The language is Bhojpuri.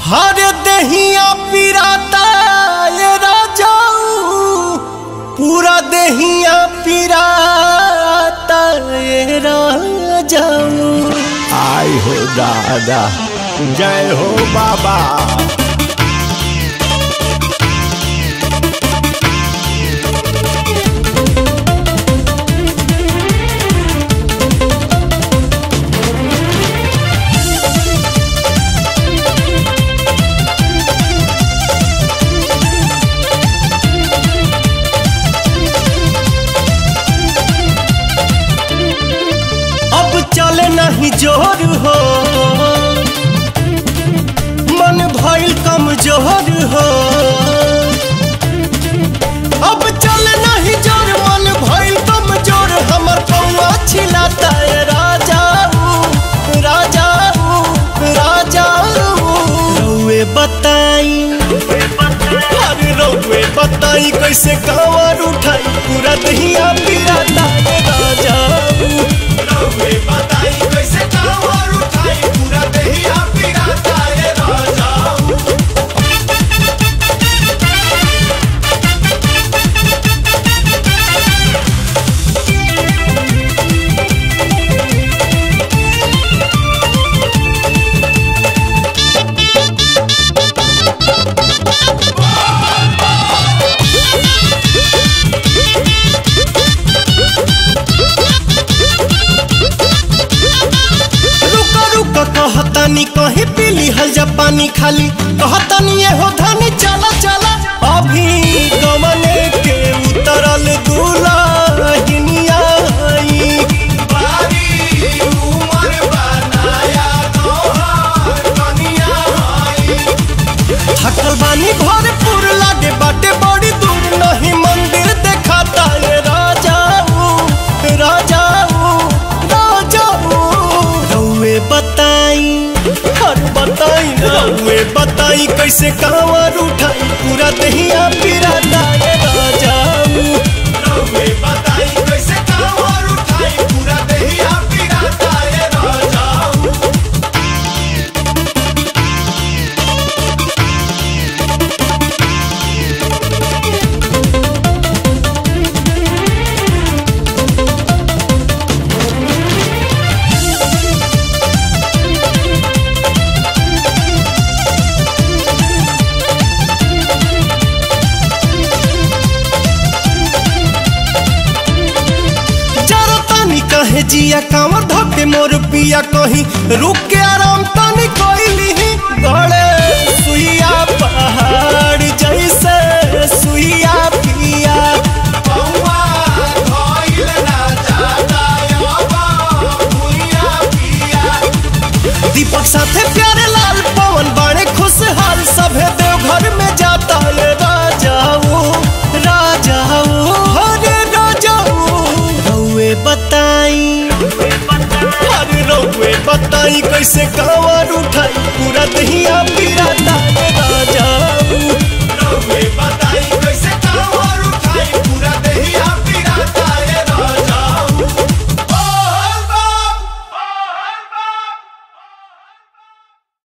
हर दहिया पिराता ये राजाऊ पूरा दहिया पिराता ये राजाऊ आई हो दादा जय हो बाबा अब चले नहीं जोर हो मन भइल कमजोर हो अब चले नहीं जोर मन भइल कमजोर हमर पौआ छिलाता है राजाऊ राजाऊ राजाऊ रउए बताई अरे रउए बताई कैसे कांवर उठाई पूरा दहिया पिराता है राजाऊ रउए बताई कैसे कांवर उठाई पूरा दहिया पिराता है राजाऊ रुका रुका कहतानी कहीं पीली हल जा पानी खाली कहतानी ये हो धनी चला चला अभी गमने के उतरल दुलाहिनिया आई बारी उमर बनाया तोहार कनिया आई थकल बानी भरपूर लागे बाटे बड़ी दूर नहीं मंदिर देखाता ये राजाऊ राजाऊ राजाऊ रउए बताई हर बताई रउए बताई कैसे कांवर उठाई पूरा दहिया पिराता ये राजाऊ रउए बताई कैसे कांवर उठाई पूरा दहिया पिराता ये राजाऊ जरा तानी कहे जिया कांवर धके मोर पिया कहीं रुक के आराम तानी कोइली गड़े सुइया पहाड़ जैसे सुइया पिया पौआ धइल ना जाता यबा भुइया पिया दीपक साथे प्यारे लाल पवन बाणे खुशहाल सभे देवघर में जाता ये राजाऊ राजाऊ हरे राजाऊ रउए बताई अरे रउए बताई कैसे कांवर उठाई पूरा दहिया पिराता ये राजाऊ